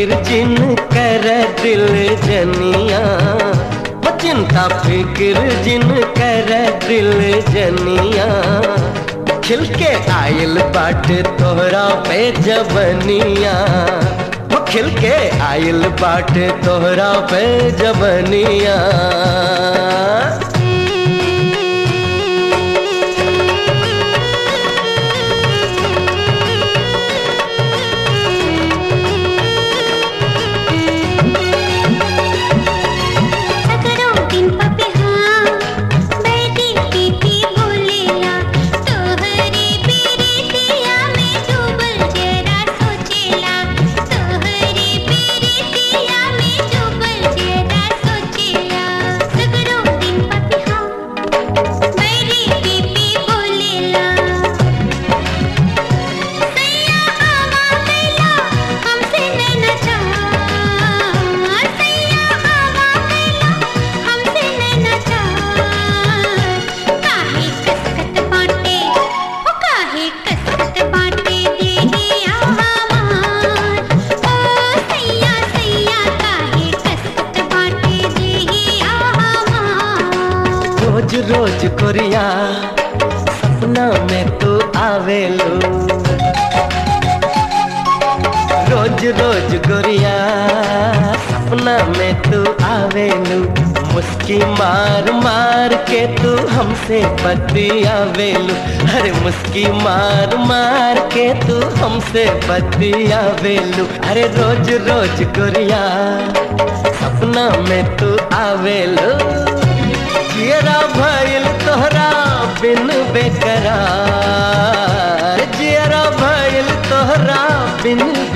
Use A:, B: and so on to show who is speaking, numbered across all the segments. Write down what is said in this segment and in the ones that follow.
A: फिक्र जिन कर दिल जनिया वो चिंता फिक्र जिन कर दिल जनिया खिल के आयल बाट तोहरा पे जबनिया वो खिल के आयल बाट तोहरा पे जबनिया
B: सकरो दिन पपे हाँ बैठी पीती बोलेला तोहरे पीरितिया में डूबल जरा सोचेला तोहरे पीरितिया में डूबल जरा सोचेला सकरो दिन पपे हाँ बैठी पीती बोलेला सैया आवा कैला हमसे नैना चाह सैया आवा कैला हमसे नैना चाह काहे कसकत बाटे ओ काहे कसकत बाटे देहिया हमार ओ सैया सैया काहे कसकत बाटे देहिया हमार
A: रोज रोज कोरिया सपना में तू आवेलो रोज रोज गोरिया सपना में तू आवेलू मुस्की मार मार के तू हमसे बतियावेलू अरे मुस्की मार मार के तू हमसे बतियावेलू अरे रोज रोज गोरिया सपना में तू आवेलू जियरा भइल तोहरा बिन बेकरार जियरा भइल तोहरा बिन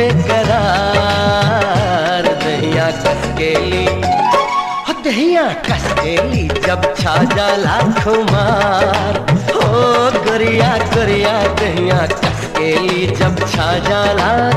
A: बेकरार दहिया कसकेली हो दहिया कसकेली जब छा जाला खुमार हो गोरिया गोरिया दहिया कसकेली जब छा जाला